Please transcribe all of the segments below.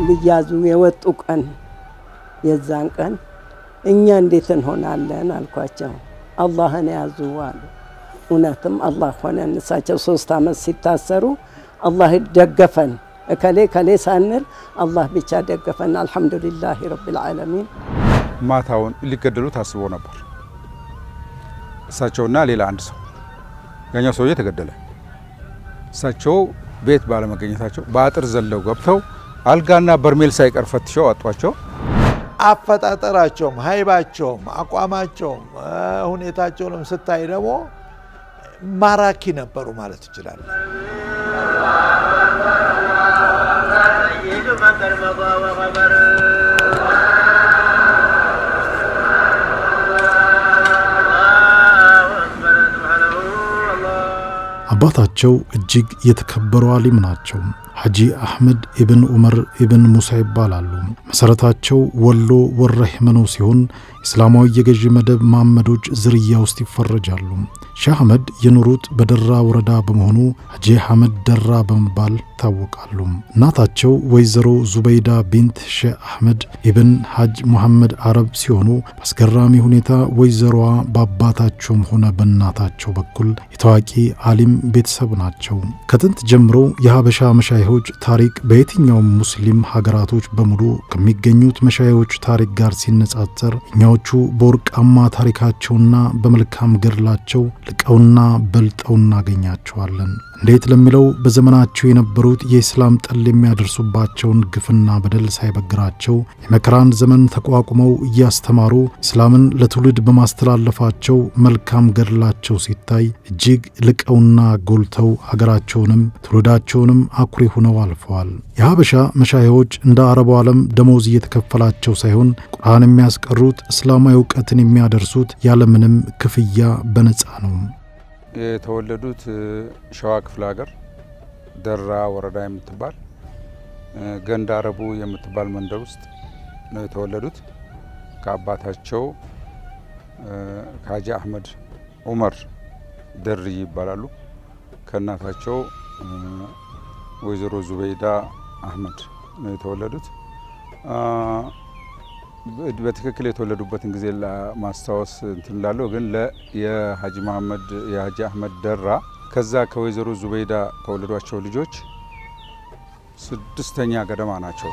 ሊያዙ የወጡ ቀን የዛን ቀን እኛ እንዴት እንሆናለን አልኳቸው። አላህን ያዙ አሉ። እውነትም አላህ ሆነን። እሳቸው ሶስት ዓመት ሲታሰሩ አላህ ደገፈን። እከሌ ከሌ ሳንል አላህ ብቻ ደገፈን። አልሐምዱሊላህ ረቢል ዓለሚን። ማታውን ሊገደሉ ታስቦ ነበር። እሳቸውና ሌላ አንድ ሰው፣ ያኛው ሰውዬ ተገደለ። እሳቸው ቤት ባለመገኘታቸው በአጥር ዘለው ገብተው አልጋና በርሜል ሳይቀር ፈትሸው አጧቸው። አፈጣጠራቸውም ሀይባቸውም አቋማቸውም ሁኔታቸውንም ስታይ ደግሞ ማራኪ ነበሩ ማለት ይችላል። አባታቸው እጅግ የተከበሩ አሊም ናቸው። ሐጂ አሕመድ ኢብን ዑመር ኢብን ሙሳ ይባላሉ። መሠረታቸው ወሎ ወረህመኖ ሲሆን እስላማዊ የገዢ መደብ መሐመዶች ዝርያ ውስጥ ይፈረጃሉ። ሼህ አሕመድ የኖሩት በደራ ወረዳ በመሆኑ ሐጂ አሕመድ ደራ በመባል ይታወቃሉ። እናታቸው ወይዘሮ ዙበይዳ ቢንት ሼህ አሕመድ ኢብን ሐጅ ሙሐመድ አረብ ሲሆኑ በአስገራሚ ሁኔታ ወይዘሮዋ በአባታቸውም ሆነ በእናታቸው በኩል የታዋቂ አሊም ቤተሰብ ናቸው። ከጥንት ጀምሮ የሀበሻ መሻይሆች ታሪክ በየትኛውም ሙስሊም ሀገራቶች በሙሉ ከሚገኙት መሻይሆች ታሪክ ጋር ሲነጻጸር እኛዎቹ በወርቃማ ታሪካቸውና በመልካም ገድላቸው ልቀውና በልጠው እናገኛቸዋለን። እንዴት ለሚለው በዘመናቸው የነበሩት የኢስላም ጠል የሚያደርሱባቸውን ግፍና በደል ሳይበግራቸው የመከራን ዘመን ተቋቁመው እያስተማሩ እስላምን ለትውልድ በማስተላለፋቸው መልካም ገድላቸው ሲታይ እጅግ ልቀውና ጎልተው ሀገራቸውንም ትውልዳቸውንም አኩሪ ሆነው አልፈዋል። የሀበሻ መሻይዎች እንደ አረቡ ዓለም ደሞዝ እየተከፈላቸው ሳይሆን ቁርአን የሚያስቀሩት እስላማዊ እውቀትን የሚያደርሱት ያለምንም ክፍያ በነፃ ነው። የተወለዱት ሸዋ ክፍለ ሀገር ደራ ወረዳ የምትባል ገንዳ አረቡ የምትባል መንደር ውስጥ ነው የተወለዱት። ከአባታቸው ከሀጂ አሕመድ ዑመር ደርይ ይባላሉ። ከእናታቸው ወይዘሮ ዙበይዳ አሕመድ ነው የተወለዱት። በትክክል የተወለዱበትን ጊዜ ለማስታወስ እንትን ላለው ግን የሀጂ መሐመድ የሀጂ አሕመድ ደራ ከዛ ከወይዘሮ ዙበይዳ ከወለዷቸው ልጆች ስድስተኛ ገደማ ናቸው።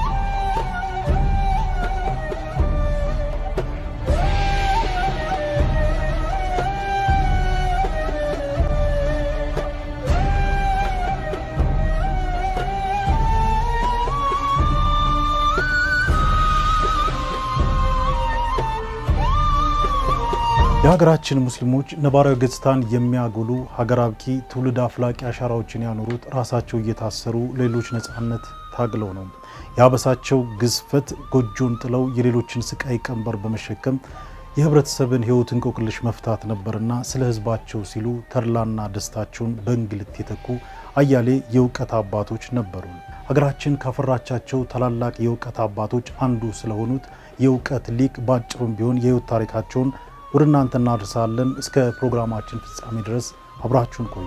የሀገራችን ሙስሊሞች ነባራዊ ገጽታን የሚያጎሉ ሀገር አብቂ ትውልድ አፍላቂ አሻራዎችን ያኖሩት ራሳቸው እየታሰሩ ሌሎች ነጻነት ታግለው ነው። የአበሳቸው ግዝፈት ጎጆን ጥለው የሌሎችን ስቃይ ቀንበር በመሸከም የህብረተሰብን ህይወት እንቆቅልሽ መፍታት ነበርና ስለ ህዝባቸው ሲሉ ተድላና ደስታቸውን በእንግልት የተኩ አያሌ የእውቀት አባቶች ነበሩ። ሀገራችን ካፈራቻቸው ታላላቅ የእውቀት አባቶች አንዱ ስለሆኑት የእውቀት ሊቅ በአጭሩም ቢሆን የህይወት ታሪካቸውን ወደ እናንተ እናደርሳለን። እስከ ፕሮግራማችን ፍጻሜ ድረስ አብራችሁን ቆዩ።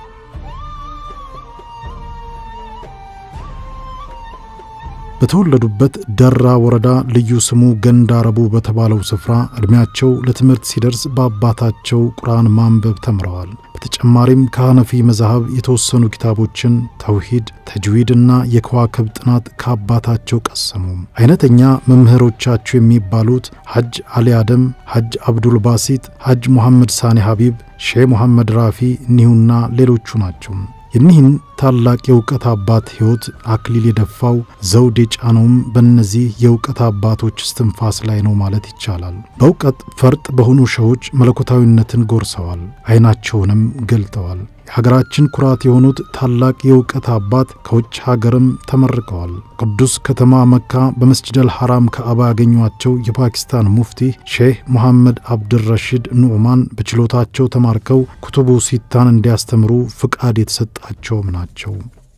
በተወለዱበት ደራ ወረዳ ልዩ ስሙ ገንዳ ረቡ በተባለው ስፍራ ዕድሜያቸው ለትምህርት ሲደርስ በአባታቸው ቁርአን ማንበብ ተምረዋል። በተጨማሪም ከሐነፊ መዛሀብ የተወሰኑ ኪታቦችን ተውሂድ፣ ተጅዊድና የከዋክብ ጥናት ከአባታቸው ቀሰሙ። አይነተኛ መምህሮቻቸው የሚባሉት ሐጅ አሊ አደም፣ ሐጅ አብዱል ባሲጥ፣ ሐጅ ሙሐመድ ሳኒ ሐቢብ፣ ሼህ ሙሐመድ ራፊ እኒሁና ሌሎቹ ናቸው። የኒህን ታላቅ የእውቀት አባት ሕይወት አክሊል የደፋው ዘውድ የጫነውም በእነዚህ የእውቀት አባቶች እስትንፋስ ላይ ነው ማለት ይቻላል። በእውቀት ፈርጥ በሆኑ ሸዎች መለኮታዊነትን ጎርሰዋል፣ ዓይናቸውንም ገልጠዋል። የሀገራችን ኩራት የሆኑት ታላቅ የእውቀት አባት ከውጭ ሀገርም ተመርቀዋል። ቅዱስ ከተማ መካ በመስጅደል ሐራም ከአባ ያገኟቸው የፓኪስታን ሙፍቲ ሼህ ሙሐመድ አብድረሺድ ኑዕማን በችሎታቸው ተማርከው ኩቱቡ ሲታን እንዲያስተምሩ ፍቃድ የተሰጣቸውም ናቸው።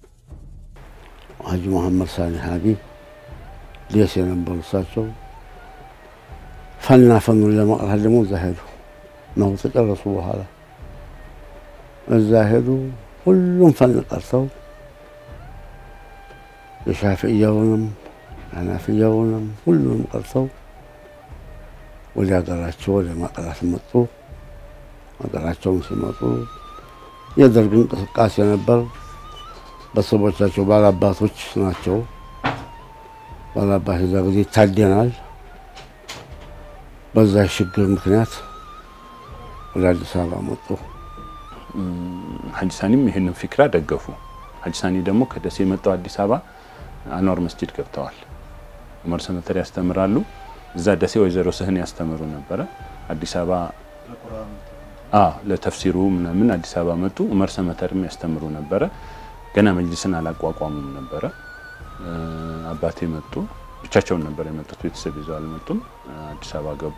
ሀጂ መሐመድ ሳኒ ሀቢብ ደስ የነበሩ እሳቸው ፈና ፈኑን ለመቅራት ደግሞ እዛ ሄዱ ነው ተጨረሱ በኋላ እዛ ሄዱ። ሁሉም ፈን ቀርተው የሻፍዕያውንም የሐናፍያውንም ሁሉንም ቀርተው ወደ ሀገራቸው ወደ ማቅራት መጡ። ሀገራቸውን ሲመጡ የደርግ እንቅስቃሴ ነበር። ቤተሰቦቻቸው ባላባቶች ናቸው። ባላባት የዛ ጊዜ ይታደናል። በዛ ችግር ምክንያት ወደ አዲስ አበባ መጡ። ሀጂ ሳኒም ይህንን ፊክራ ደገፉ። ሀጂ ሳኒ ደግሞ ከደሴ የመጣው አዲስ አበባ አንዋር መስጂድ ገብተዋል። ዑመር ሰመተር ያስተምራሉ። እዛ ደሴ ወይዘሮ ስህን ያስተምሩ ነበረ። አዲስ አበባ ለተፍሲሩ ምናምን አዲስ አበባ መጡ። ዑመር ሰመተርም ያስተምሩ ነበረ። ገና መጅሊስን አላቋቋሙም ነበረ። አባቴ መጡ። ብቻቸውን ነበር የመጡት፣ ቤተሰብ ይዘው አልመጡም። አዲስ አበባ ገቡ።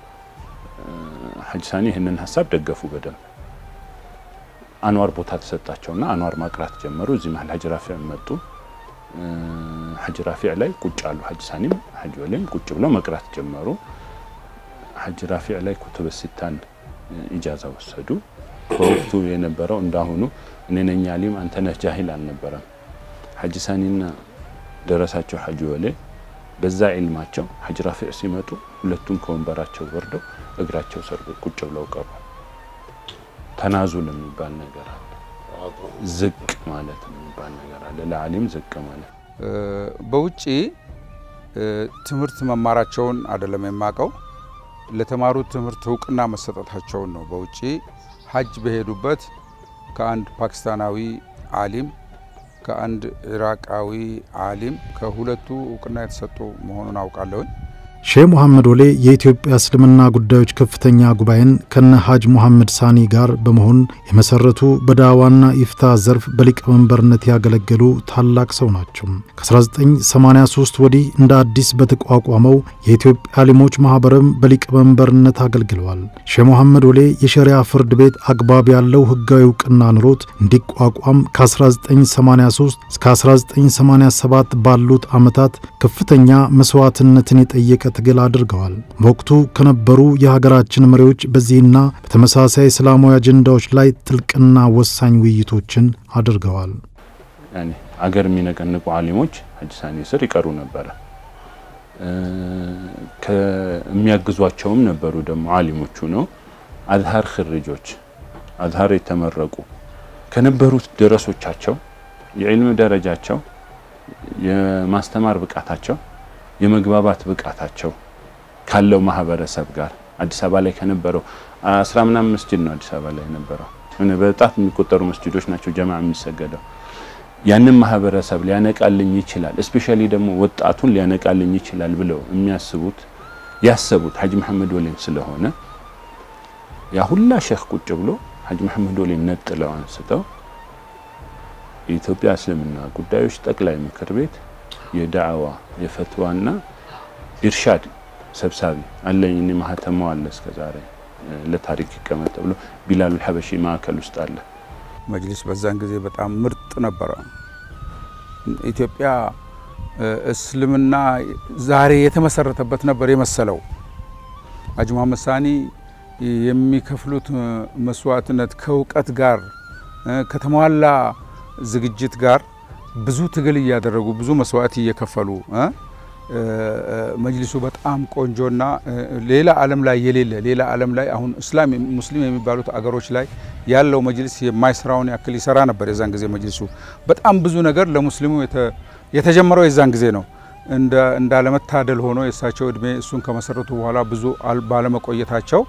ሀጂ ሳኒ ይህንን ሀሳብ ደገፉ በደንብ አንዋር ቦታ ተሰጣቸውና አንዋር ማቅራት ጀመሩ። እዚህ መሀል ሀጂ ራፊዕ መጡ። ሀጂ ራፊዕ ላይ ቁጭ አሉ። ሀጂ ሳኒም ሀጂ ወሌም ቁጭ ብለው መቅራት ጀመሩ። ሀጂ ራፊዕ ላይ ኩቱበ ሲታን ኢጃዛ ወሰዱ። በወቅቱ የነበረው እንዳሁኑ እኔ ነኝ አሊም አንተ ነህ ጃሂል አልነበረም። ሀጂ ሳኒና ደረሳቸው ሀጂ ወሌ በዛ ዒልማቸው ሀጂ ራፊዕ ሲመጡ ሁለቱም ከወንበራቸው ወርደው እግራቸው ስር ቁጭ ብለው ቀሩ። ተናዙል የሚባል ነገር አለ። ዝቅ ማለት የሚባል ነገር አለ። ለአሊም ዝቅ ማለት በውጭ ትምህርት መማራቸውን አይደለም የማቀው ለተማሩት ትምህርት እውቅና መሰጠታቸውን ነው። በውጭ ሀጅ በሄዱበት ከአንድ ፓኪስታናዊ አሊም ከአንድ ኢራቃዊ አሊም ከሁለቱ እውቅና የተሰጡ መሆኑን አውቃለሁኝ። ሼህ ሙሐመድ ወሌ የኢትዮጵያ እስልምና ጉዳዮች ከፍተኛ ጉባኤን ከነ ሐጅ ሙሐመድ ሳኒ ጋር በመሆን የመሰረቱ በዳዋና ኢፍታ ዘርፍ በሊቀመንበርነት ያገለገሉ ታላቅ ሰው ናቸው። ከ1983 ወዲህ እንደ አዲስ በተቋቋመው የኢትዮጵያ አሊሞች ማኅበርም በሊቀመንበርነት አገልግለዋል። ሼህ ሙሐመድ ወሌ የሸሪያ ፍርድ ቤት አግባብ ያለው ሕጋዊ እውቅና ኑሮት እንዲቋቋም ከ1983 እስከ 1987 ባሉት ዓመታት ከፍተኛ መስዋዕትነትን የጠየቀ ትግል አድርገዋል። በወቅቱ ከነበሩ የሀገራችን መሪዎች በዚህና በተመሳሳይ እስላማዊ አጀንዳዎች ላይ ጥልቅና ወሳኝ ውይይቶችን አድርገዋል። ያኔ አገር የሚነቀንቁ አሊሞች ሀጂ ሳኒ ስር ይቀሩ ነበረ። ከሚያግዟቸውም ነበሩ ደግሞ አሊሞቹ ነው። አዝሀር ክርጆች አዝሀር የተመረቁ ከነበሩት ደረሶቻቸው የዕልም ደረጃቸው የማስተማር ብቃታቸው የመግባባት ብቃታቸው ካለው ማህበረሰብ ጋር አዲስ አበባ ላይ ከነበረው አስራ ምናምን መስጂድ ነው አዲስ አበባ ላይ የነበረው በጣት የሚቆጠሩ መስጂዶች ናቸው ጀማ የሚሰገደው ያንን ማህበረሰብ ሊያነቃልኝ ይችላል እስፔሻሊ ደግሞ ወጣቱን ሊያነቃልኝ ይችላል ብለው የሚያስቡት ያሰቡት ሀጂ መሐመድ ወሌን ስለሆነ ያ ሁላ ሼክ ቁጭ ብሎ ሀጂ መሐመድ ወሌን ነጥለው አንስተው የኢትዮጵያ እስልምና ጉዳዮች ጠቅላይ ምክር ቤት የዳዕዋ የፈትዋና ኢርሻድ ሰብሳቢ አለኝ። እኔ ማህተማው አለ እስከ ዛሬ ለታሪክ ይቀመጥ ብሎ ቢላሉል ሐበሺ ማዕከል ውስጥ አለ። መጅሊስ በዛን ጊዜ በጣም ምርጥ ነበረ። ኢትዮጵያ እስልምና ዛሬ የተመሰረተበት ነበር የመሰለው። ሀጂ መሐመድ ሳኒ የሚከፍሉት መስዋዕትነት ከእውቀት ጋር ከተሟላ ዝግጅት ጋር ብዙ ትግል እያደረጉ ብዙ መስዋዕት እየከፈሉ መጅሊሱ በጣም ቆንጆና ሌላ ዓለም ላይ የሌለ ሌላ ዓለም ላይ አሁን እስላም ሙስሊም የሚባሉት አገሮች ላይ ያለው መጅሊስ የማይሰራውን ያክል ይሰራ ነበር። የዛን ጊዜ መጅሊሱ በጣም ብዙ ነገር ለሙስሊሙ የተጀመረው የዛን ጊዜ ነው። እንዳለመታደል ሆኖ የእሳቸው እድሜ እሱን ከመሰረቱ በኋላ ብዙ ባለመቆየታቸው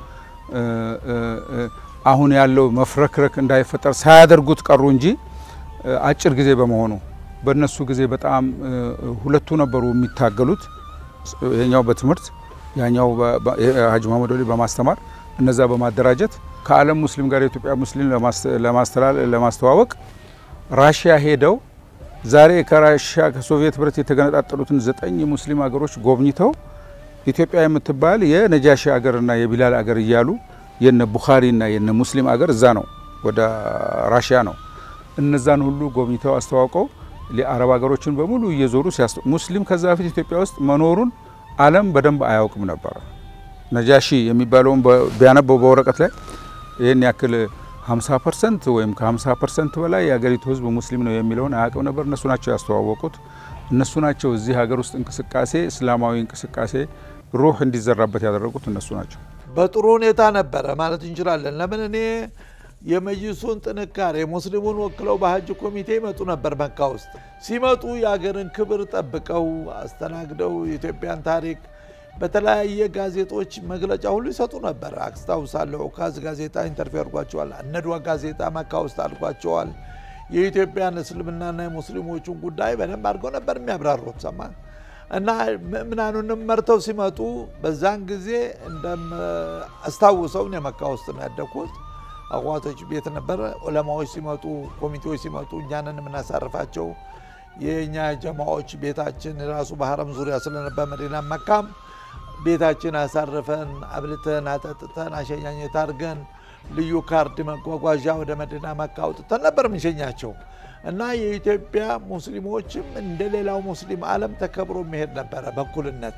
አሁን ያለው መፍረክረክ እንዳይፈጠር ሳያደርጉት ቀሩ እንጂ አጭር ጊዜ በመሆኑ በእነሱ ጊዜ በጣም ሁለቱ ነበሩ የሚታገሉት። ይሄኛው በትምህርት ያኛው ሀጂ መሐመድ ወሌ በማስተማር እነዛ በማደራጀት ከዓለም ሙስሊም ጋር የኢትዮጵያ ሙስሊም ለማስተዋወቅ ራሽያ ሄደው ዛሬ ከራሽያ ከሶቪየት ህብረት የተገነጣጠሉትን ዘጠኝ ሙስሊም ሀገሮች ጎብኝተው ኢትዮጵያ የምትባል የነጃሺ አገርና የቢላል አገር እያሉ የነ ቡኻሪና የነ ሙስሊም አገር እዛ ነው፣ ወደ ራሽያ ነው። እነዛን ሁሉ ጎብኝተው አስተዋውቀው የአረብ ሀገሮችን በሙሉ እየዞሩ ሙስሊም ከዛ በፊት ኢትዮጵያ ውስጥ መኖሩን ዓለም በደንብ አያውቅም ነበረ። ነጃሺ የሚባለውን ቢያነበው በወረቀት ላይ ይህን ያክል 50 ፐርሰንት ወይም ከ50 ፐርሰንት በላይ የሀገሪቱ ህዝብ ሙስሊም ነው የሚለውን አያውቅም ነበር። እነሱ ናቸው ያስተዋወቁት። እነሱ ናቸው እዚህ ሀገር ውስጥ እንቅስቃሴ እስላማዊ እንቅስቃሴ ሩህ እንዲዘራበት ያደረጉት እነሱ ናቸው። በጥሩ ሁኔታ ነበረ ማለት እንችላለን። ለምን እኔ የመጅሱን ጥንካሬ ሙስሊሙን ወክለው በሀጅ ኮሚቴ ይመጡ ነበር መካ ውስጥ። ሲመጡ የሀገርን ክብር ጠብቀው አስተናግደው የኢትዮጵያን ታሪክ በተለያየ ጋዜጦች መግለጫ ሁሉ ይሰጡ ነበር። አስታውሳለሁ። ኡካዝ ጋዜጣ ኢንተርቪው አድርጓቸዋል። አነድዋ ጋዜጣ መካ ውስጥ አድርጓቸዋል። የኢትዮጵያን እስልምናና የሙስሊሞቹን ጉዳይ በደንብ አድርገው ነበር የሚያብራሩት ሰማ እና ምእምናኑንም መርተው ሲመጡ በዛን ጊዜ እንደማስታውሰው እኔ መካ ውስጥ ነው ያደግኩት። አዋቶች ቤት ነበረ። ዑለማዎች ሲመጡ፣ ኮሚቴዎች ሲመጡ እኛንን የምናሳርፋቸው የእኛ ጀማዎች ቤታችን ራሱ በሀረም ዙሪያ ስለነበር መዲና መካም ቤታችን አሳርፈን አብልተን አጠጥተን አሸኛኘት አድርገን ልዩ ካርድ መጓጓዣ ወደ መዲና መካ አውጥተን ነበር የምንሸኛቸው እና የኢትዮጵያ ሙስሊሞችም እንደ ሌላው ሙስሊም ዓለም ተከብሮ የሚሄድ ነበረ በእኩልነት።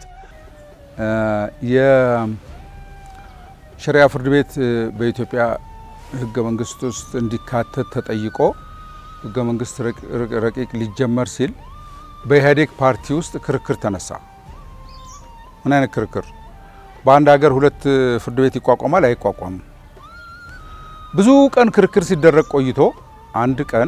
የሸሪያ ፍርድ ቤት በኢትዮጵያ ህገ መንግስት ውስጥ እንዲካተት ተጠይቆ ህገ መንግስት ረቂቅ ሊጀመር ሲል በኢህአዴግ ፓርቲ ውስጥ ክርክር ተነሳ። ምን አይነት ክርክር? በአንድ ሀገር ሁለት ፍርድ ቤት ይቋቋማል አይቋቋምም? ብዙ ቀን ክርክር ሲደረግ ቆይቶ አንድ ቀን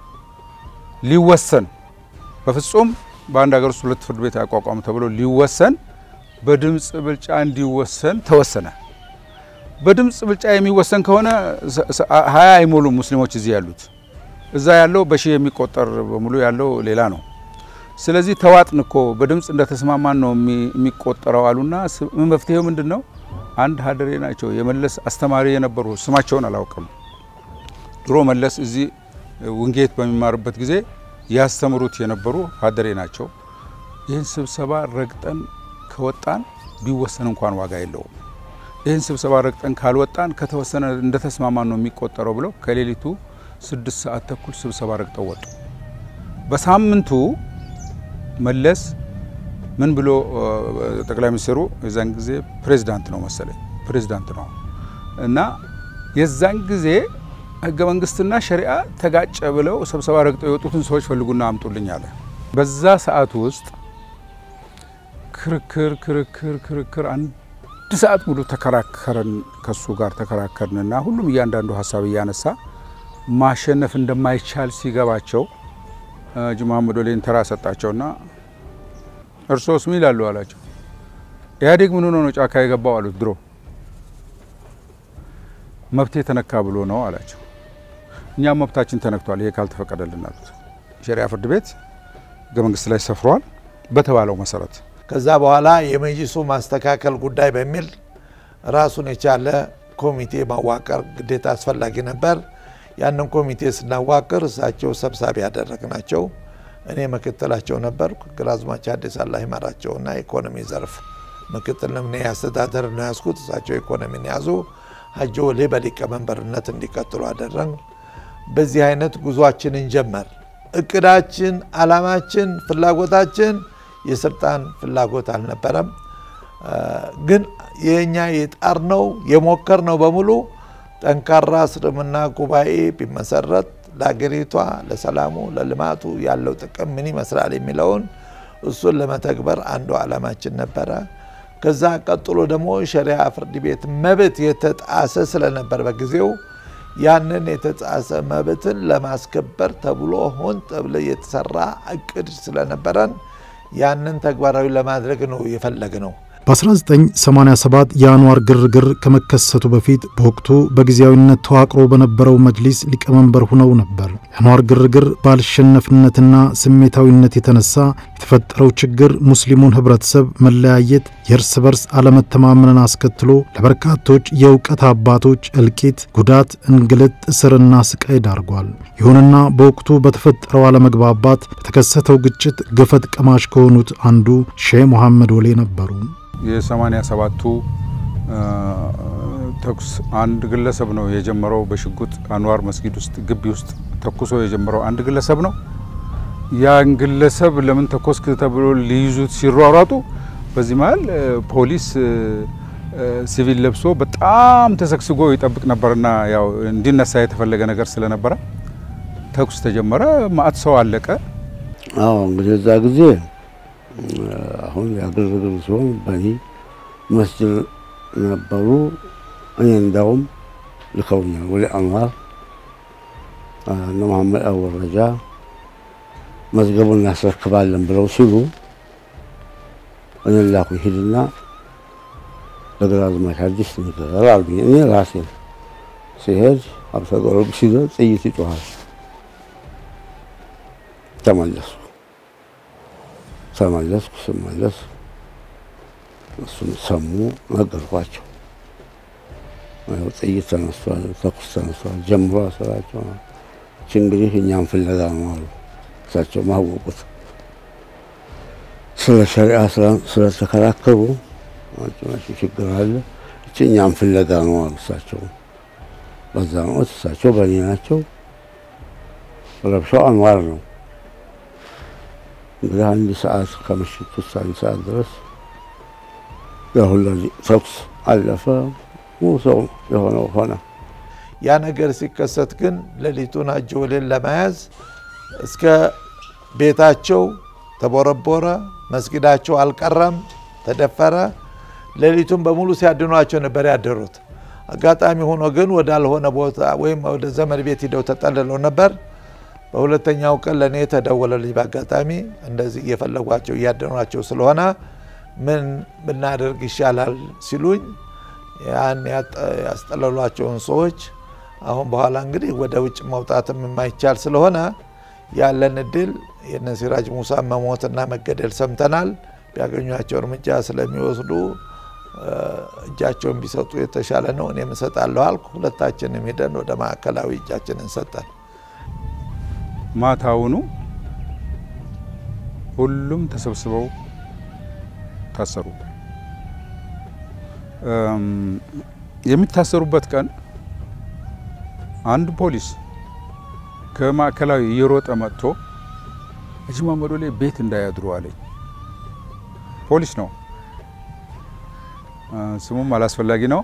ሊወሰን በፍጹም በአንድ ሀገር ውስጥ ሁለት ፍርድ ቤት አይቋቋም ተብሎ ሊወሰን በድምፅ ብልጫ እንዲወሰን ተወሰነ። በድምፅ ብልጫ የሚወሰን ከሆነ ሀያ አይሞሉም ሙስሊሞች እዚህ ያሉት እዛ ያለው በሺህ የሚቆጠር በሙሉ ያለው ሌላ ነው። ስለዚህ ተዋጥን እኮ በድምፅ እንደተስማማን ነው የሚቆጠረው አሉና መፍትሄው ምንድን ነው? አንድ ሀደሬ ናቸው የመለስ አስተማሪ የነበሩ ስማቸውን አላውቅም። ድሮ መለስ እዚህ ውንጌት በሚማርበት ጊዜ ያስተምሩት የነበሩ ሀደሬ ናቸው። ይህን ስብሰባ ረግጠን ከወጣን ቢወሰን እንኳን ዋጋ የለውም። ይህን ስብሰባ ረግጠን ካልወጣን ከተወሰነ እንደተስማማን ነው የሚቆጠረው ብለው ከሌሊቱ ስድስት ሰዓት ተኩል ስብሰባ ረግጠው ወጡ። በሳምንቱ መለስ ምን ብሎ ጠቅላይ ሚኒስትሩ የዛን ጊዜ ፕሬዚዳንት ነው መሰለኝ ፕሬዚዳንት ነው እና የዛን ጊዜ ህገ መንግስትና ሸሪዓ ተጋጨ ብለው ስብሰባ ረግጠው የወጡትን ሰዎች ፈልጉና አምጡልኝ አለ። በዛ ሰዓት ውስጥ ክርክር ክርክር ክርክር አንድ ሰዓት ሙሉ ተከራከረን ከሱ ጋር ተከራከርንና ሁሉም እያንዳንዱ ሀሳብ እያነሳ ማሸነፍ እንደማይቻል ሲገባቸው ሀጂ መሐመድ ወሌን ተራ ሰጣቸውና እርሶስ ምን ይላሉ አላቸው። ኢህአዴግ ምን ሆኖ ነው ጫካ የገባው አሉት። ድሮ መብቴ ተነካ ብሎ ነው አላቸው። እኛም መብታችን ተነክቷል፣ ይሄ ካልተፈቀደልን አሉት። ሸሪያ ፍርድ ቤት ህገ መንግስት ላይ ሰፍሯል በተባለው መሰረት ከዛ በኋላ የመጅሊሱ ማስተካከል ጉዳይ በሚል ራሱን የቻለ ኮሚቴ ማዋቀር ግዴታ አስፈላጊ ነበር። ያንን ኮሚቴ ስናዋቅር እሳቸው ሰብሳቢ ያደረግናቸው፣ እኔ ምክትላቸው ነበርኩ። ግራዝማች አዲስ አላህ ይመራቸውና ኢኮኖሚ ዘርፍ ምክትል እኔ አስተዳደር ነው ያዝኩት፣ እሳቸው ኢኮኖሚን ያዙ። ሀጂ ወሌ በሊቀመንበርነት እንዲቀጥሉ አደረግ። በዚህ አይነት ጉዟችንን ጀመር። እቅዳችን፣ አላማችን፣ ፍላጎታችን የስልጣን ፍላጎት አልነበረም። ግን የኛ የጣርነው የሞከርነው በሙሉ ጠንካራ እስልምና ጉባኤ ቢመሰረት ለሀገሪቷ፣ ለሰላሙ፣ ለልማቱ ያለው ጥቅም ምን ይመስላል የሚለውን እሱን ለመተግበር አንዱ ዓላማችን ነበረ። ከዛ ቀጥሎ ደግሞ ሸሪያ ፍርድ ቤት መብት የተጣሰ ስለነበር በጊዜው ያንን የተጣሰ መብትን ለማስከበር ተብሎ ሆን ተብሎ የተሰራ እቅድ ስለነበረን ያንን ተግባራዊ ለማድረግ ነው የፈለግ ነው። በ1987 የአንዋር ግርግር ከመከሰቱ በፊት በወቅቱ በጊዜያዊነት ተዋቅሮ በነበረው መጅሊስ ሊቀመንበር ሁነው ነበር። የአንዋር ግርግር ባልሸነፍነትና ስሜታዊነት የተነሳ የተፈጠረው ችግር ሙስሊሙን ህብረተሰብ መለያየት፣ የእርስ በርስ አለመተማመንን አስከትሎ ለበርካቶች የእውቀት አባቶች እልቂት፣ ጉዳት፣ እንግልት፣ እስርና ስቃይ ዳርጓል። ይሁንና በወቅቱ በተፈጠረው አለመግባባት በተከሰተው ግጭት ገፈት ቀማሽ ከሆኑት አንዱ ሼህ መሐመድ ወሌ ነበሩ። የሰማኒያ ሰባቱ ተኩስ አንድ ግለሰብ ነው የጀመረው። በሽጉጥ አንዋር መስጊድ ውስጥ ግቢ ውስጥ ተኩሶ የጀመረው አንድ ግለሰብ ነው። ያን ግለሰብ ለምን ተኮስክ ተብሎ ሊይዙት ሲሯሯጡ በዚህ መሀል ፖሊስ ሲቪል ለብሶ በጣም ተሰግስጎ ይጠብቅ ነበርና ያው እንዲነሳ የተፈለገ ነገር ስለነበረ ተኩስ ተጀመረ። ማአት ሰው አለቀ። አዎ እንግዲህ እዛ ጊዜ አሁን ያግርግር ሲሆን በኒ መስጅድ ነበሩ። እኔ እንዳውም ልከውኛል ወደ አንዋር እነ መሐመድ አወረጃ መዝገቡን እናስረክባለን ብለው ሲሉ እኔ ላኩኝ። ሂድና ለግራዝማች አዲስ ንገር አሉኝ። እኔ ራሴ ሲሄድ አብተ ጊዮርጊስ ሲደርስ ጥይት ይጮኻል። ተመለስኩ ተመለስኩ ስመለስ እሱም ሰሙ፣ ነገርኳቸው። ጥይት ተነስቷል፣ ተኩስ ተነስቷል፣ ጀምሮ ስራቸው እች እንግዲህ እኛም ፍለጋ ነው አሉ። እሳቸው ማወቁት ስለ ሸሪዓ ስለተከራከሩ ችግር አለ፣ እች እኛም ፍለጋ ነው አሉ። እሳቸው በዛ ወቅት እሳቸው በእኔ ናቸው። ረብሻው አንዋር ነው እንግዲህ አንድ ሰዓት ከምሽቱ እስከ አንድ ሰዓት ድረስ ያሁላ ተኩስ አለፈ። ሰው የሆነው ሆነ። ያ ነገር ሲከሰት ግን ሌሊቱን አጀወሌን ለመያዝ እስከ ቤታቸው ተቦረቦረ፣ መስጊዳቸው አልቀረም፣ ተደፈረ። ሌሊቱን በሙሉ ሲያድኗቸው ነበር ያደሩት። አጋጣሚ ሆኖ ግን ወዳልሆነ ቦታ ወይም ወደ ዘመድ ቤት ሂደው ተጠልለው ነበር። በሁለተኛው ቀን ለእኔ ተደወለልኝ። በአጋጣሚ እንደዚህ እየፈለጓቸው እያደኗቸው ስለሆነ ምን ብናደርግ ይሻላል ሲሉኝ ያን ያስጠለሏቸውን ሰዎች አሁን በኋላ እንግዲህ ወደ ውጭ መውጣትም የማይቻል ስለሆነ ያለን እድል የነ ሲራጅ ሙሳ መሞትና መገደል ሰምተናል። ቢያገኟቸው እርምጃ ስለሚወስዱ እጃቸውን ቢሰጡ የተሻለ ነው። እኔም እሰጣለሁ አልኩ። ሁለታችንም ሄደን ወደ ማዕከላዊ እጃችንን ሰጠን። ማታውኑ ሁሉም ተሰብስበው ታሰሩ። የሚታሰሩበት ቀን አንድ ፖሊስ ከማዕከላዊ እየሮጠ መጥቶ ሀጂ መሐመድ ወሌ ቤት እንዳያድሩ አለኝ። ፖሊስ ነው፣ ስሙም አላስፈላጊ ነው።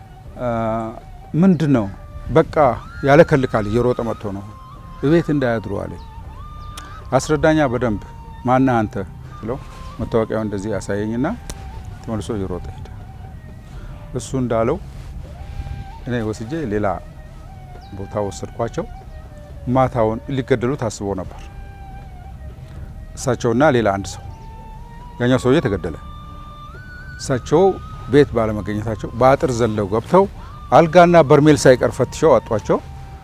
ምንድን ነው በቃ ያለከልካል። እየሮጠ መጥቶ ነው ቤት እንዳያድሩ አለኝ። አስረዳኛ በደንብ ማነህ አንተ ብለው መታወቂያው እንደዚህ ያሳየኝና ተመልሶ እየሮጠ ሄደ። እሱ እንዳለው እኔ ወስጄ ሌላ ቦታ ወሰድኳቸው። ማታውን ሊገደሉ ታስቦ ነበር። እሳቸውና ሌላ አንድ ሰው፣ ያኛው ሰውዬ ተገደለ። እሳቸው ቤት ባለመገኘታቸው በአጥር ዘለው ገብተው አልጋና በርሜል ሳይቀር ፈትሸው አጧቸው።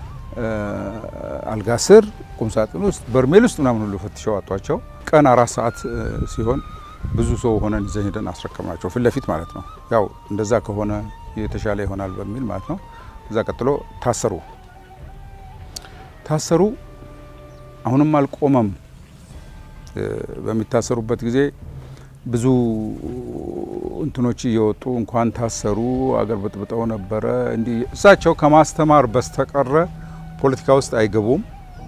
አልጋ ስር፣ ቁምሳጥን ውስጥ፣ በርሜል ውስጥ ምናምን ሁሉ ፈትሸው አጧቸው። ቀን አራት ሰዓት ሲሆን ብዙ ሰው ሆነን ይዘን ሄደን አስረከምናቸው፣ ፊት ለፊት ማለት ነው። ያው እንደዛ ከሆነ የተሻለ ይሆናል በሚል ማለት ነው። እዛ ቀጥሎ ታሰሩ ታሰሩ። አሁንም አልቆመም። በሚታሰሩበት ጊዜ ብዙ እንትኖች እየወጡ እንኳን ታሰሩ አገር በጥብጠው ነበረ። እንዲህ እሳቸው ከማስተማር በስተቀረ ፖለቲካ ውስጥ አይገቡም።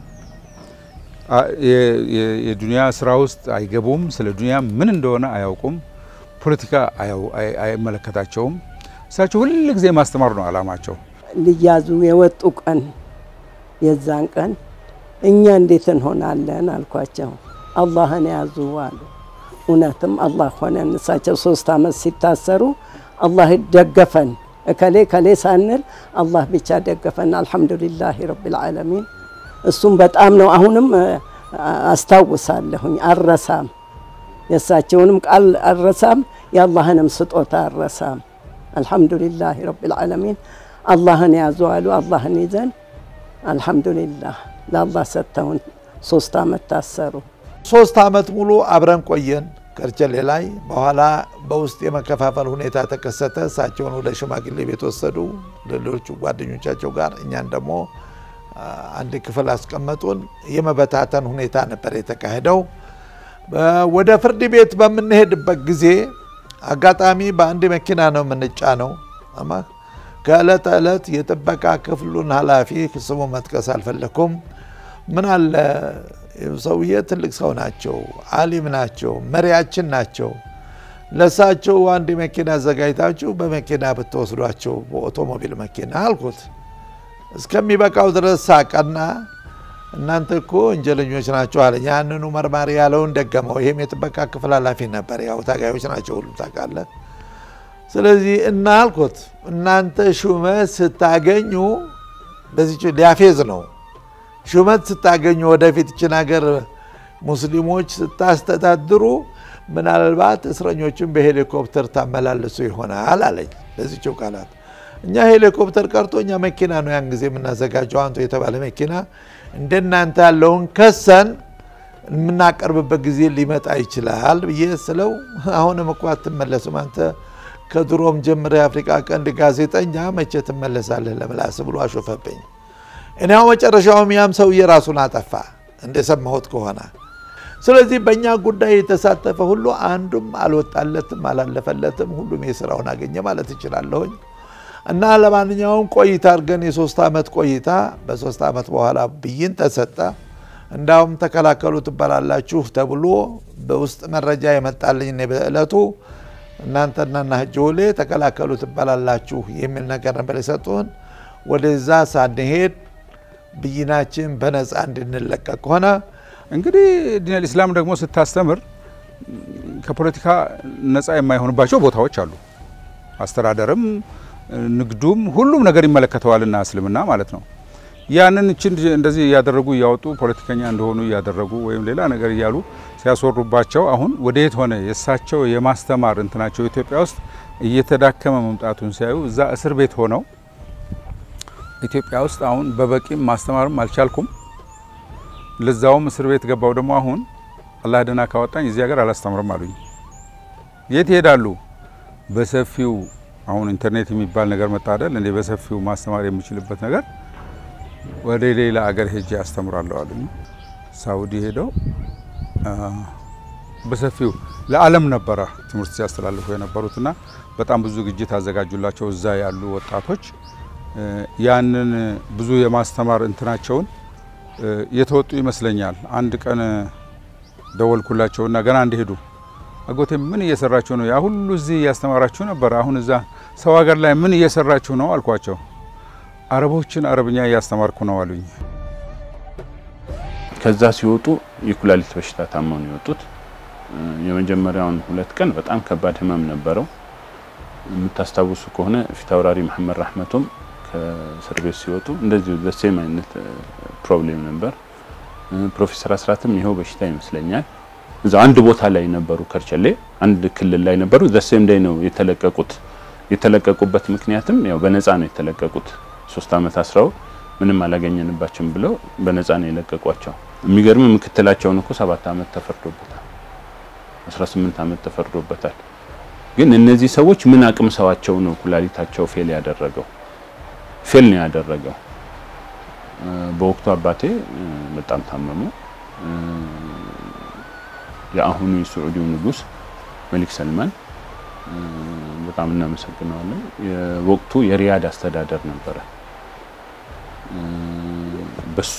የዱንያ ስራ ውስጥ አይገቡም። ስለ ዱንያ ምን እንደሆነ አያውቁም። ፖለቲካ አይመለከታቸውም። እሳቸው ሁል ጊዜ ማስተማር ነው አላማቸው። ሊያዙ የወጡ ቀን የዛን ቀን እኛ እንዴት እንሆናለን አልኳቸው። አላህን ያዙ አሉ። እውነትም አላህ ሆነን እሳቸው ሶስት አመት ሲታሰሩ አላህ ደገፈን። እከሌ ከሌ ሳንል አላህ ብቻ ደገፈን። አልሐምዱሊላህ ረቢል ዓለሚን። እሱም በጣም ነው። አሁንም አስታውሳለሁኝ፣ አረሳም። የእሳቸውንም ቃል አረሳም፣ የአላህንም ስጦታ አረሳም። አልሐምዱሊላህ ረቢል ዓለሚን። አላህን ያዙ አሉ። አላህን ይዘን አልሐምዱሊላህ ለአላህ ሰጥተውን ሶስት አመት ታሰሩ። ሶስት አመት ሙሉ አብረን ቆየን ከርቸሌ ላይ። በኋላ በውስጥ የመከፋፈል ሁኔታ ተከሰተ። እሳቸውን ወደ ሽማግሌ ቤት ወሰዱ ሌሎቹ ጓደኞቻቸው ጋር፣ እኛን ደግሞ አንድ ክፍል አስቀመጡን። የመበታተን ሁኔታ ነበር የተካሄደው። ወደ ፍርድ ቤት በምንሄድበት ጊዜ አጋጣሚ በአንድ መኪና ነው የምንጫነው። ከዕለት ዕለት የጥበቃ ክፍሉን ኃላፊ ስሙ መጥቀስ አልፈለኩም። ምን አለ ሰውዬ ትልቅ ሰው ናቸው፣ አሊም ናቸው፣ መሪያችን ናቸው። ለሳቸው አንድ መኪና አዘጋጅታችሁ በመኪና ብትወስዷቸው በኦቶሞቢል መኪና አልኩት። እስከሚበቃው ድረስ ሳቀና እናንተ እኮ ወንጀለኞች ናቸው አለኝ። ያንኑ መርማሪ ያለውን ደገመው። ይሄም የጥበቃ ክፍል ኃላፊ ነበር። ያው ታጋዮች ናቸው ሁሉም ታውቃለህ። ስለዚህ እና አልኩት እናንተ ሹመት ስታገኙ በዚህ ሊያፌዝ ነው። ሹመት ስታገኙ ወደፊት ይችን ሀገር ሙስሊሞች ስታስተዳድሩ ምናልባት እስረኞችን በሄሊኮፕተር ታመላልሱ ይሆናል አለኝ። ለዚችው ቃላት እኛ ሄሊኮፕተር ቀርቶ እኛ መኪና ነው ያን ጊዜ የምናዘጋጀው አንቱ የተባለ መኪና እንደናንተ ያለውን ከሰን የምናቀርብበት ጊዜ ሊመጣ ይችላል ብዬ ስለው አሁንም እኮ አትመለሱም አንተ ከድሮም ጀምረ የአፍሪቃ ቀንድ ጋዜጠኛ መቼ ትመለሳለህ ለምላስ ብሎ አሾፈብኝ። እኔው መጨረሻውም ያም ሰውዬ ራሱን አጠፋ እንደሰማሁት ከሆነ። ስለዚህ በእኛ ጉዳይ የተሳተፈ ሁሉ አንዱም አልወጣለትም፣ አላለፈለትም። ሁሉም የስራውን አገኘ ማለት እችላለሁኝ። እና ለማንኛውም ቆይታ አድርገን የሶስት ዓመት ቆይታ በሶስት ዓመት በኋላ ብይን ተሰጠ። እንዳውም ተከላከሉ ትባላላችሁ ተብሎ በውስጥ መረጃ የመጣልኝ እኔ በዕለቱ እናንተና ና ጆሌ ተከላከሉ ትባላላችሁ የሚል ነገር ነበር የሰጡን። ወደዛ ሳንሄድ ብይናችን በነፃ እንድንለቀቅ ሆነ። እንግዲህ ዲነል ኢስላም ደግሞ ስታስተምር ከፖለቲካ ነፃ የማይሆንባቸው ቦታዎች አሉ። አስተዳደርም ንግዱም ሁሉም ነገር ይመለከተዋልና እስልምና ማለት ነው። ያንን እችን እንደዚህ እያደረጉ እያወጡ ፖለቲከኛ እንደሆኑ እያደረጉ ወይም ሌላ ነገር እያሉ ሲያስወሩባቸው አሁን ወደየት ሆነ የእሳቸው የማስተማር እንትናቸው ኢትዮጵያ ውስጥ እየተዳከመ መምጣቱን ሲያዩ እዛ እስር ቤት ሆነው ኢትዮጵያ ውስጥ አሁን በበቂም ማስተማርም አልቻልኩም፣ ለዛውም እስር ቤት ገባው ደግሞ አሁን አላህ ደህና ካወጣኝ እዚህ ሀገር አላስተምርም አሉኝ። የት ይሄዳሉ? በሰፊው አሁን ኢንተርኔት የሚባል ነገር መጣ አይደል እንዴ? በሰፊው ማስተማር የሚችልበት ነገር ወደ ሌላ አገር ሄጄ አስተምራለሁ አሉኝ። ሳውዲ ሄደው በሰፊው ለዓለም ነበረ ትምህርት ሲያስተላልፉ የነበሩትና በጣም ብዙ ዝግጅት አዘጋጁላቸው እዛ ያሉ ወጣቶች ያንን ብዙ የማስተማር እንትናቸውን የተወጡ ይመስለኛል። አንድ ቀን ደወልኩላቸውና ገና እንደሄዱ አጎቴ ምን እየሰራችሁ ነው? ያ ሁሉ እዚህ እያስተማራችሁ ነበር፣ አሁን እዛ ሰው ሀገር ላይ ምን እየሰራችሁ ነው አልኳቸው። አረቦችን አረብኛ እያስተማርኩ ነው አሉኝ። ከዛ ሲወጡ የኩላሊት በሽታ ታመው ነው የወጡት። የመጀመሪያውን ሁለት ቀን በጣም ከባድ ህመም ነበረው። የምታስታውሱ ከሆነ ፊታውራሪ መሐመድ ራህመቶም ከእስር ቤት ሲወጡ እንደዚሁ ዘሴም አይነት ፕሮብሌም ነበር። ፕሮፌሰር አስራትም ይኸው በሽታ ይመስለኛል እዛ አንድ ቦታ ላይ ነበሩ፣ ከርቸሌ አንድ ክልል ላይ ነበሩ። ዘሴም ዳይ ነው የተለቀቁት። የተለቀቁበት ምክንያትም ያው በነፃ ነው የተለቀቁት። ሶስት አመት አስረው ምንም አላገኘንባቸውም ብለው በነፃ ነው የለቀቋቸው። የሚገርም ምክትላቸውን እኮ ሰባት አመት ተፈርዶበታል፣ 18 አመት ተፈርዶበታል። ግን እነዚህ ሰዎች ምን አቅም ሰዋቸው ነው ኩላሊታቸው ፌል ያደረገው? ፌል ነው ያደረገው። በወቅቱ አባቴ በጣም ታመሙ። የአሁኑ የስዑዲው ንጉስ መሊክ ሰልማን በጣም እናመሰግነዋለን። የወቅቱ የሪያድ አስተዳደር ነበረ። በሱ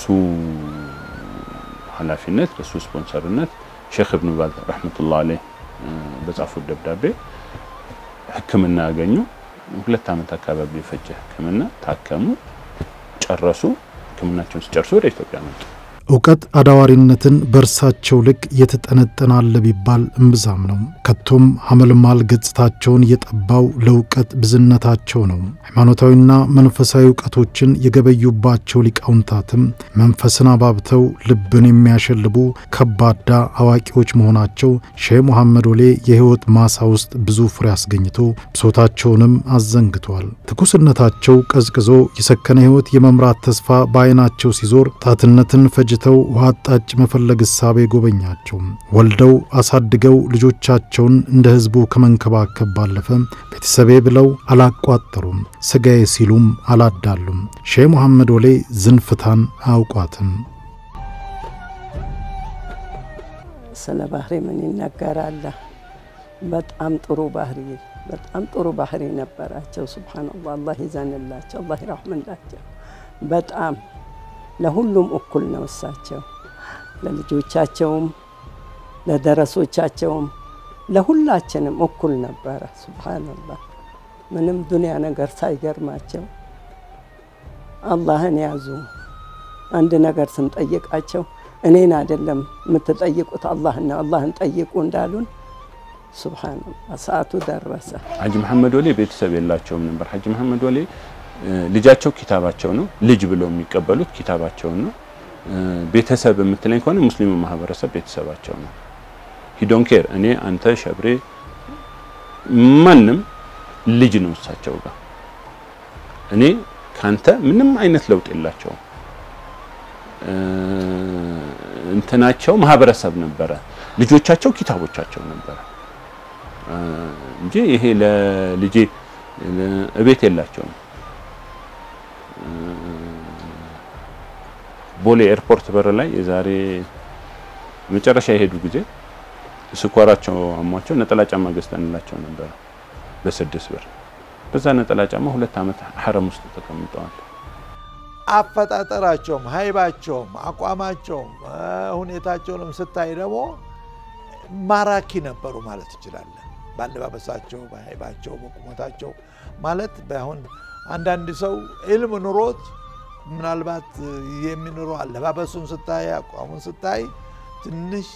ኃላፊነት በሱ ስፖንሰርነት ሼክ እብኑ ባዝ ረህመቱላህ አለይህ በጻፉት ደብዳቤ ሕክምና ያገኙ። ሁለት ዓመት አካባቢ የፈጀ ሕክምና ታከሙ፣ ጨረሱ። ሕክምናቸውን ሲጨርሱ ወደ ኢትዮጵያ መጡ። እውቀት አዳዋሪነትን በእርሳቸው ልክ የተጠነጠናለ ቢባል እምብዛም ነው። ከቶም ሐመልማል ገጽታቸውን የጠባው ለእውቀት ብዝነታቸው ነው። ሃይማኖታዊና መንፈሳዊ እውቀቶችን የገበዩባቸው ሊቃውንታትም መንፈስን አባብተው ልብን የሚያሸልቡ ከባዳ አዋቂዎች መሆናቸው ሼህ ሙሐመድ ወሌ የሕይወት ማሳ ውስጥ ብዙ ፍሬ አስገኝቶ ብሶታቸውንም አዘንግቷል። ትኩስነታቸው ቀዝቅዞ የሰከነ ሕይወት የመምራት ተስፋ በዓይናቸው ሲዞር ጣትነትን ፈጅ ተው ውሃ አጣጭ መፈለግ እሳቤ ጎበኛቸው። ወልደው አሳድገው ልጆቻቸውን እንደ ሕዝቡ ከመንከባከብ ባለፈ ቤተሰቤ ብለው አላቋጠሩም፣ ስጋዬ ሲሉም አላዳሉም። ሼህ ሙሐመድ ወሌ ዝንፍታን አያውቋትም። ስለ ባህሪ ምን ይነገራል? በጣም ጥሩ ባህሪ በጣም ጥሩ ባህሪ ነበራቸው። ሱብሓነላህ አላህ ይዘንላቸው፣ አላህ ይራህምላቸው። በጣም ለሁሉም እኩል ነው። እሳቸው ለልጆቻቸውም ለደረሶቻቸውም ለሁላችንም እኩል ነበረ። ሱብሓነላህ ምንም ዱንያ ነገር ሳይገርማቸው አላህን ያዙ፣ አንድ ነገር ስንጠይቃቸው እኔን አይደለም የምትጠይቁት አላህን ነው፣ አላህን ጠይቁ እንዳሉን ሱብሃነላህ ሰዓቱ ደረሰ። ሀጂ መሐመድ ወሌ ቤተሰብ የላቸውም ነበር። ሀጂ መሐመድ ወሌ ልጃቸው ኪታባቸው ነው። ልጅ ብለው የሚቀበሉት ኪታባቸውን ነው። ቤተሰብ የምትለኝ ከሆነ ሙስሊሙ ማህበረሰብ ቤተሰባቸው ነው። ሂዶን ኬር እኔ፣ አንተ፣ ሸብሬ ማንም ልጅ ነው እሳቸው ጋር። እኔ ካንተ ምንም አይነት ለውጥ የላቸውም። እንትናቸው ማህበረሰብ ነበረ። ልጆቻቸው ኪታቦቻቸው ነበረ እንጂ ይሄ ለልጄ እቤት የላቸውም። ቦሌ ኤርፖርት በር ላይ የዛሬ መጨረሻ የሄዱ ጊዜ ስኳራቸው አሟቸው ነጠላ ጫማ ገዝተንላቸው ነበረ በስድስት ብር። በዛ ነጠላ ጫማ ሁለት ዓመት ሐረም ውስጥ ተቀምጠዋል። አፈጣጠራቸውም ሀይባቸውም አቋማቸውም ሁኔታቸውንም ስታይ ደግሞ ማራኪ ነበሩ ማለት እንችላለን። በአለባበሳቸው፣ በሀይባቸው፣ በቁመታቸው ማለት በአሁን አንዳንድ ሰው ኢልም ኑሮት ምናልባት የሚኖረው አለባበሱን ስታይ አቋሙን ስታይ ትንሽ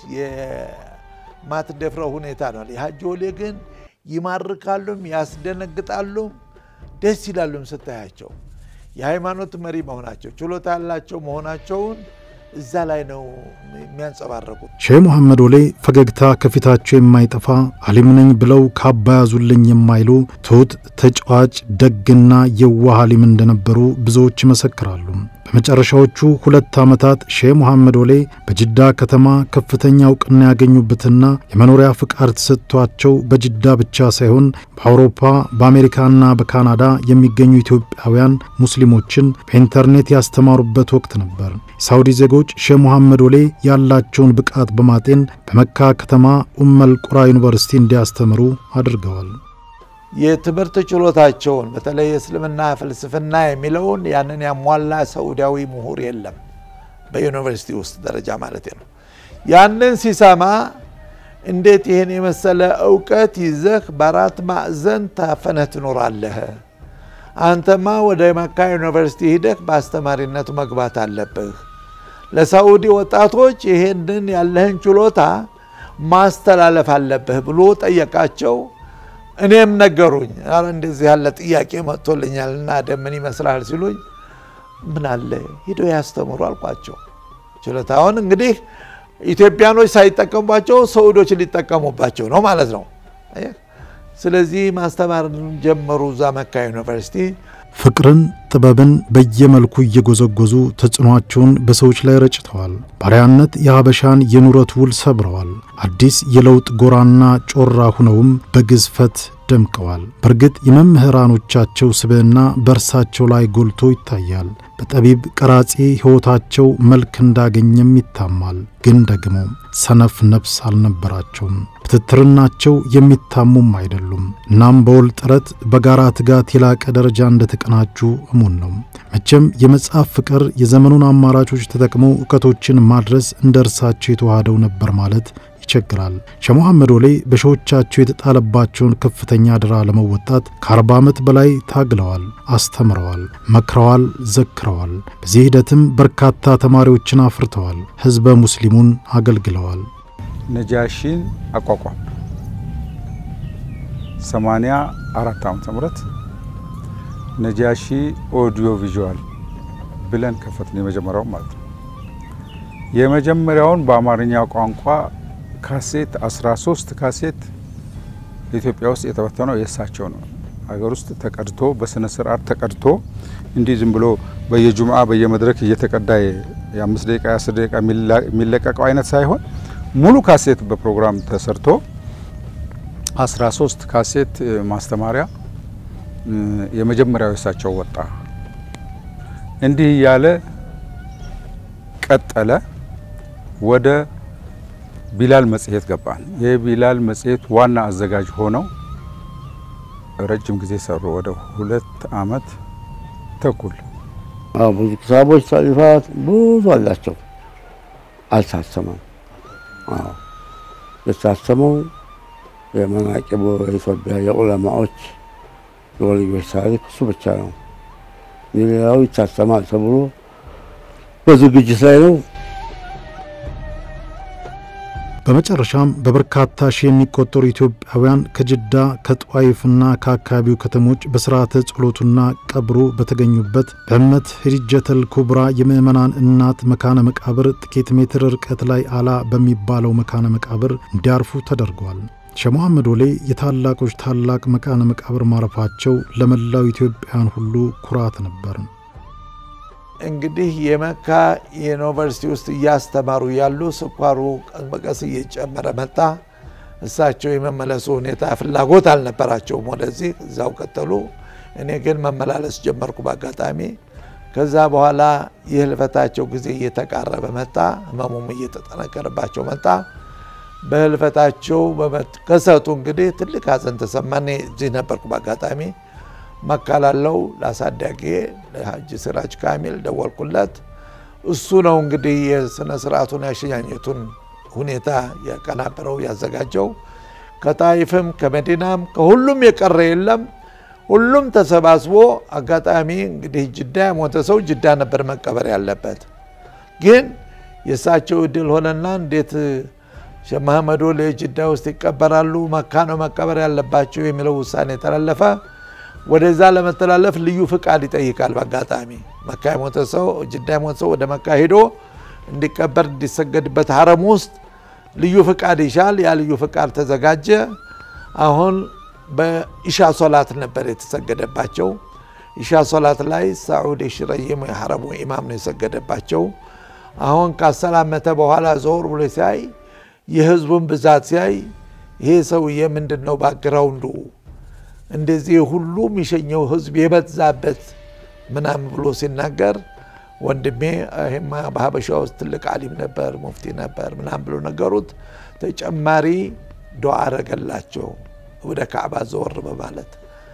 የማትደፍረው ሁኔታ ነው። የሀጂ ወሌ ግን ይማርካሉም፣ ያስደነግጣሉም፣ ደስ ይላሉም ስታያቸው የሃይማኖት መሪ መሆናቸው ችሎታ ያላቸው መሆናቸውን እዛ ላይ ነው የሚያንጸባረቁት። ሼህ መሐመድ ወሌ ፈገግታ ከፊታቸው የማይጠፋ አሊም ነኝ ብለው ካባ ያዙልኝ የማይሉ ትሑት፣ ተጫዋች፣ ደግና የዋህ አሊም እንደነበሩ ብዙዎች ይመሰክራሉ። በመጨረሻዎቹ ሁለት ዓመታት ሼህ መሐመድ ወሌ በጅዳ ከተማ ከፍተኛ እውቅና ያገኙበትና የመኖሪያ ፍቃድ ተሰጥቷቸው በጅዳ ብቻ ሳይሆን በአውሮፓ በአሜሪካና በካናዳ የሚገኙ ኢትዮጵያውያን ሙስሊሞችን በኢንተርኔት ያስተማሩበት ወቅት ነበር። የሳውዲ ዜጎች ሼህ መሐመድ ወሌ ያላቸውን ብቃት በማጤን በመካ ከተማ ኡመል ቁራ ዩኒቨርሲቲ እንዲያስተምሩ አድርገዋል። የትምህርት ችሎታቸውን በተለይ የእስልምና ፍልስፍና የሚለውን ያንን ያሟላ ሰዑዳዊ ምሁር የለም፣ በዩኒቨርሲቲ ውስጥ ደረጃ ማለት ነው። ያንን ሲሰማ እንዴት ይህን የመሰለ እውቀት ይዘህ በአራት ማዕዘን ታፈነህ ትኖራለህ? አንተማ ወደ መካ ዩኒቨርሲቲ ሂደህ በአስተማሪነቱ መግባት አለብህ። ለሳዑዲ ወጣቶች ይሄንን ያለህን ችሎታ ማስተላለፍ አለብህ ብሎ ጠየቃቸው። እኔም ነገሩኝ። ኧረ እንደዚህ ያለ ጥያቄ መጥቶልኛል እና ደምን ይመስላል ሲሉኝ ምን አለ ሂዶ ያስተምሩ አልኳቸው። ችሎታውን እንግዲህ ኢትዮጵያኖች ሳይጠቀሙባቸው ሰዑዶች ሊጠቀሙባቸው ነው ማለት ነው። ስለዚህ ማስተማር ጀመሩ እዛ መካ ዩኒቨርሲቲ። ፍቅርን፣ ጥበብን በየመልኩ እየጎዘጎዙ ተጽዕኖአቸውን በሰዎች ላይ ረጭተዋል። ባሪያነት የሀበሻን የኑረት ውል ሰብረዋል። አዲስ የለውጥ ጎራና ጮራ ሁነውም በግዝፈት ደምቀዋል። በእርግጥ የመምህራኖቻቸው ስብዕና በእርሳቸው ላይ ጎልቶ ይታያል። በጠቢብ ቀራጺ ሕይወታቸው መልክ እንዳገኘም ይታማል። ግን ደግሞ ሰነፍ ነፍስ አልነበራቸውም። በትትርናቸው የሚታሙም አይደሉም። እናም በወል ጥረት በጋራ ትጋት የላቀ ደረጃ እንደተቀናጁ እሙን ነው። መቼም የመጽሐፍ ፍቅር የዘመኑን አማራጮች ተጠቅመው እውቀቶችን ማድረስ እንደ እርሳቸው የተዋሃደው ነበር ማለት ይቸግራል። ሼህ መሐመድ ወሌ በሺዎቻቸው የተጣለባቸውን ከፍተኛ አደራ ለመወጣት ከአርባ ዓመት በላይ ታግለዋል፣ አስተምረዋል፣ መክረዋል፣ ዘክረዋል። በዚህ ሂደትም በርካታ ተማሪዎችን አፍርተዋል፣ ሕዝበ ሙስሊሙን አገልግለዋል። ነጃሺን አቋቋም 84 ዓመተ ምህረት ነጃሺ ኦዲዮ ቪዥዋል ብለን ከፈትን። የመጀመሪያው ማለት ነው። የመጀመሪያውን በአማርኛ ቋንቋ ካሴት 13 ካሴት ኢትዮጵያ ውስጥ የተበተነው የእሳቸው ነው። ሀገር ውስጥ ተቀድቶ በስነ ስርዓት ተቀድቶ እንዲህ ዝም ብሎ በየጁምዓ በየመድረክ እየተቀዳ የአምስት ደቂቃ የአስር ደቂቃ የሚለቀቀው አይነት ሳይሆን ሙሉ ካሴት በፕሮግራም ተሰርቶ 13 ካሴት ማስተማሪያ የመጀመሪያው የእሳቸው ወጣ። እንዲህ እያለ ቀጠለ። ወደ ቢላል መጽሔት ገባን። የቢላል መጽሔት ዋና አዘጋጅ ሆነው ረጅም ጊዜ ሰሩ። ወደ ሁለት አመት ተኩል ብዙ ኪታቦች ታሪፋት ብዙ አላቸው። አልታተመም። የታተመው የመናቂቡ የኢትዮጵያ የዑለማዎች የወልዮች ታሪክ እሱ ብቻ ነው። ሌላው ይታተማል ተብሎ በዝግጅት ላይ ነው። በመጨረሻም በበርካታ ሺህ የሚቆጠሩ ኢትዮጵያውያን ከጅዳ ከጧይፍና ከአካባቢው ከተሞች በስርዓተ ጸሎቱና ቀብሩ በተገኙበት በእመት ሂጀተል ኩብራ የምዕመናን እናት መካነ መቃብር ጥቂት ሜትር ርቀት ላይ አላ በሚባለው መካነ መቃብር እንዲያርፉ ተደርጓል። ሼህ መሐመድ ወሌ የታላቆች ታላቅ መካነ መቃብር ማረፋቸው ለመላው ኢትዮጵያውያን ሁሉ ኩራት ነበር። እንግዲህ የመካ ዩኒቨርሲቲ ውስጥ እያስተማሩ ያሉ ስኳሩ ቀስ በቀስ እየጨመረ መጣ። እሳቸው የመመለሱ ሁኔታ ፍላጎት አልነበራቸውም ወደዚህ፣ እዛው ቀጠሉ። እኔ ግን መመላለስ ጀመርኩ በአጋጣሚ። ከዛ በኋላ የህልፈታቸው ጊዜ እየተቃረበ መጣ። ህመሙም እየተጠነከረባቸው መጣ። በህልፈታቸው በመከሰቱ እንግዲህ ትልቅ ሀዘን ተሰማን። እኔ እዚህ ነበርኩ በአጋጣሚ መካ ላለው ለአሳዳጊ ለሀጂ ሲራጅ ካሚል ደወልኩለት። እሱ ነው እንግዲህ የስነ ስርዓቱን ያሸኛኘቱን ሁኔታ ያቀናበረው ያዘጋጀው። ከጣይፍም ከመዲናም ከሁሉም የቀረ የለም። ሁሉም ተሰባስቦ አጋጣሚ እንግዲህ ጅዳ የሞተ ሰው ጅዳ ነበር መቀበር ያለበት። ግን የእሳቸው እድል ሆነና እንዴት ሼህ መሐመድ ወሌ ጅዳ ውስጥ ይቀበራሉ፣ መካ ነው መቀበር ያለባቸው የሚለው ውሳኔ ተላለፈ። ወደዛ ለመተላለፍ ልዩ ፍቃድ ይጠይቃል። በአጋጣሚ መካ የሞተ ሰው ጅዳ የሞተ ሰው ወደ መካ ሄዶ እንዲቀበር እንዲሰገድበት ሀረም ውስጥ ልዩ ፍቃድ ይሻል። ያ ልዩ ፍቃድ ተዘጋጀ። አሁን በኢሻ ሶላት ነበር የተሰገደባቸው። ኢሻ ሶላት ላይ ሳዑድ ሽረይም የሐረሙ ኢማም ነው የሰገደባቸው። አሁን ካሰላመተ በኋላ ዞር ብሎ ሲያይ የህዝቡን ብዛት ሲያይ ይሄ ሰውዬ ምንድን ነው ባግራውንዱ እንደዚህ ሁሉ የሚሸኘው ህዝብ የበዛበት ምናምን ብሎ ሲናገር ወንድሜ ይሄማ በሀበሻ ውስጥ ትልቅ አሊም ነበር፣ ሙፍቲ ነበር ምናምን ብሎ ነገሩት። ተጨማሪ ዱዓ አረገላቸው ወደ ካዕባ ዘወር በማለት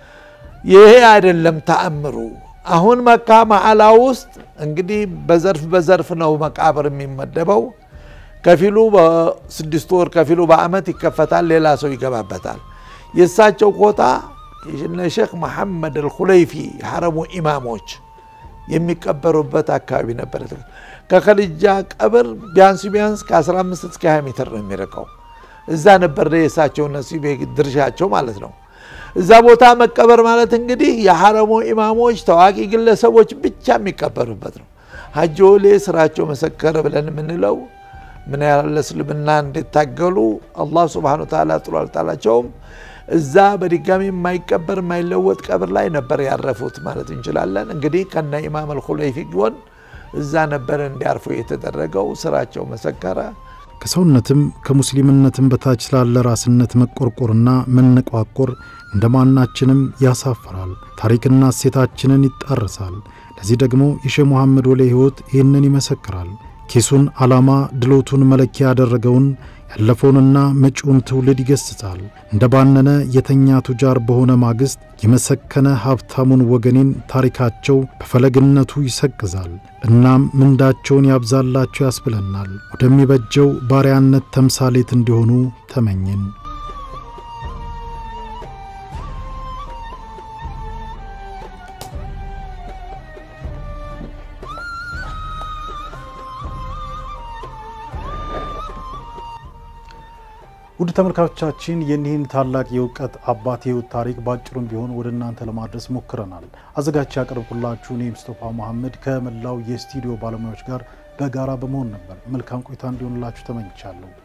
ይሄ አይደለም ተአምሩ። አሁን መካ መዓላ ውስጥ እንግዲህ በዘርፍ በዘርፍ ነው መቃብር የሚመደበው። ከፊሉ በስድስት ወር ከፊሉ በአመት ይከፈታል፣ ሌላ ሰው ይገባበታል። የእሳቸው ኮታ የነ ሼክ መሐመድ አልኹለይፊ የሐረሙ ኢማሞች የሚቀበሩበት አካባቢ ነበር። ከከልጃ ቀብር ቢያንስ ቢያንስ ከ15 እስከ 20 ሜትር ነው የሚርቀው። እዛ ነበር የእሳቸው ነሲብ ድርሻቸው ማለት ነው። እዛ ቦታ መቀበር ማለት እንግዲህ የሐረሙ ኢማሞች ታዋቂ ግለሰቦች ብቻ የሚቀበሩበት ነው። ሀጂ ወሌ ስራቸው መሰከረ ብለን የምንለው ምን ያህል እስልምና እንዲታገሉ አላህ ስብሐነ ወተዓላ ጥሎ አልጣላቸውም። እዛ በድጋሚ የማይቀበር የማይለወጥ ቀብር ላይ ነበር ያረፉት ማለት እንችላለን። እንግዲህ ከነ ኢማም አልኹለይፊ ጎን እዛ ነበር እንዲያርፉ የተደረገው። ስራቸው መሰከረ። ከሰውነትም ከሙስሊምነትም በታች ስላለ ራስነት መቆርቆርና መነቋቆር እንደ ማናችንም ያሳፍራል። ታሪክና እሴታችንን ይጣርሳል። ለዚህ ደግሞ የሼህ መሐመድ ወሌ ሕይወት ይህንን ይመሰክራል። ኪሱን ዓላማ ድሎቱን መለኪያ ያደረገውን ያለፈውንና መጪውን ትውልድ ይገስጻል። እንደ ባነነ የተኛ ቱጃር በሆነ ማግስት የመሰከነ ሀብታሙን ወገኔን ታሪካቸው በፈለግነቱ ይሰቅዛል። እናም ምንዳቸውን ያብዛላቸው ያስብለናል። ወደሚበጀው ባሪያነት ተምሳሌት እንዲሆኑ ተመኝን። ውድ ተመልካቾቻችን የኒህን ታላቅ የእውቀት አባት የህይወት ታሪክ በአጭሩም ቢሆን ወደ እናንተ ለማድረስ ሞክረናል። አዘጋጅ ያቀርብኩላችሁ እኔ ሙስጠፋ መሐመድ ከመላው የስቱዲዮ ባለሙያዎች ጋር በጋራ በመሆን ነበር። መልካም ቆይታ እንዲሆንላችሁ ተመኝቻለሁ።